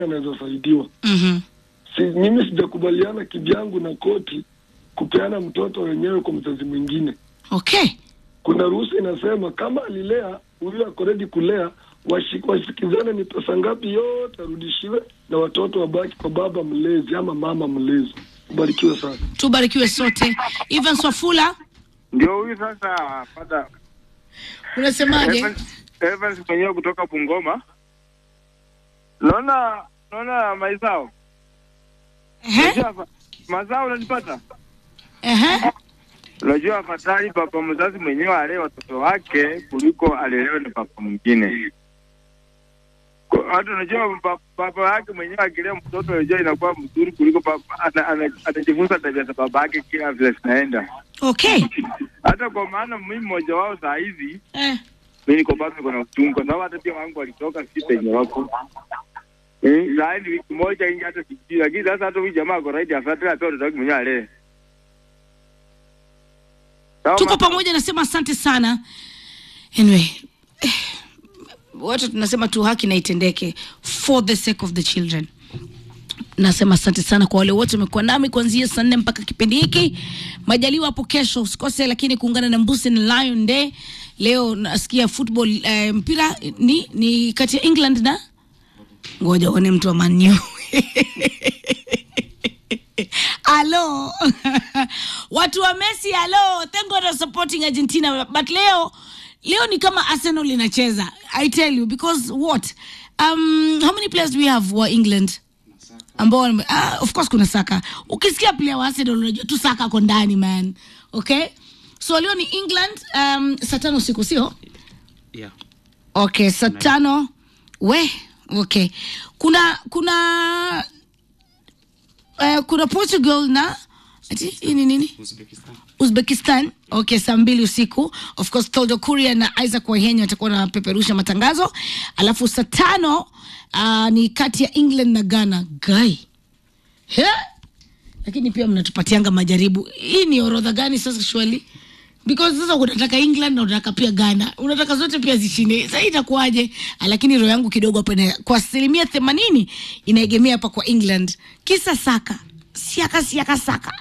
anaweza saidiwa. Mhm. Si, mimi sijakubaliana kivyangu na koti kupeana mtoto wenyewe kwa mzazi mwingine. Okay. Kuna ruhusa inasema kama alilea huyu ako ready kulea, washi- wasikizane ni pesa ngapi yote arudishiwe, na watoto wabaki kwa baba mlezi ama mama mlezi. Ubarikiwe sana. Tubarikiwe sote. Ivan Swafula, Ndio huyu sasa pata unasemaje? Evans, Evans mwenyewe kutoka Bungoma. Naona naona maizao. Ehe. Unajua fa- mazao unanipata? Ehe. Unajua afadhali baba mzazi mwenyewe alee watoto wake kuliko alelewe na baba mwingine. Kwa- Hata unajua ba- baba yake mwenyewe akilea mtoto unajua inakuwa mzuri kuliko baba ana- ana- anajifunza tabia za baba yake kila vile zinaenda. Okay. Hata kwa maana mimi mmoja wao saa hizi Eh. mi niko bado niko na uchungu kwa sababu hata pia wangu walitoka si penye wako Eh, saa hii ni wiki moja ingi hata sijui, lakini sasa hata huyu jamaa ako right afadhali apewe mtoto wake mwenyewe alee. Sawa, Tuko mama? pamoja, nasema asante sana. Anyway, eh, wote tunasema tu haki na itendeke for the sake of the children. Nasema asante sana kwa wale wote wamekuwa nami kuanzia saa nne mpaka kipindi hiki. Majaliwa hapo kesho usikose, lakini kuungana na Mbusi na Lion Day. Leo nasikia football eh, mpira ni ni kati ya England na ngoja uone mtu wa Man U. Alo. Watu wa Messi, alo. Thank God I'm supporting Argentina but leo leo ni kama Arsenal inacheza. I tell you because what? Um, how many players do we have wa England? ambao wame- ah, of course kuna Saka. Ukisikia player wa Arsenal unajua tu Saka ako ndani man. Okay? So leo ni England um, saa tano usiku sio? Yeah. Okay, saa tano. We, okay. Kuna kuna uh, kuna Portugal na ati hii ni nini? Uzbekistan. Uzbekistan. Okay, saa mbili usiku. Of course Toldo Kuria na Isaac Waihenya watakuwa wanapeperusha matangazo. Alafu saa tano uh, ni kati ya England na Ghana. Guy. He? Lakini pia mnatupatianga majaribu. Hii ni orodha gani sasa shwali? Because sasa unataka England na unataka pia Ghana. Unataka zote pia zishinde. Sasa itakuwaje? Ah, Lakini roho yangu kidogo hapa ina- kwa asilimia themanini inaegemea hapa kwa England. Kisa Saka. Siaka siaka saka.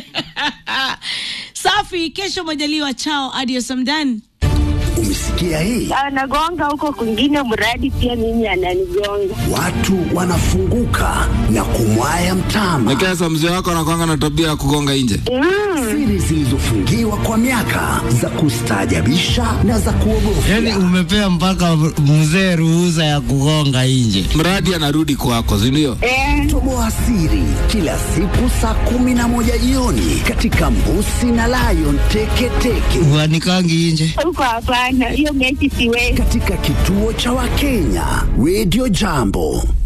Safi, kesho majaliwa chao. Adios, I'm done. Umesikia hii? anagonga huko kwingine, mradi pia mimi ananigonga. Watu wanafunguka na kumwaya mtama. Lakini sasa mzee wako anakwanga na tabia ya kugonga nje. Siri zilizofungiwa kwa miaka za kustaajabisha na za kuogofya. Yaani umepea mpaka mzee ruhusa ya kugonga nje. Mradi anarudi kwako, si ndio? Eh, Toboa siri kila siku saa kumi na moja jioni katika Mbusi na Lion Teketeke Uanikangi nje. huko hapana, hiyo mechi siwezi. katika kituo cha Wakenya Radio Jambo.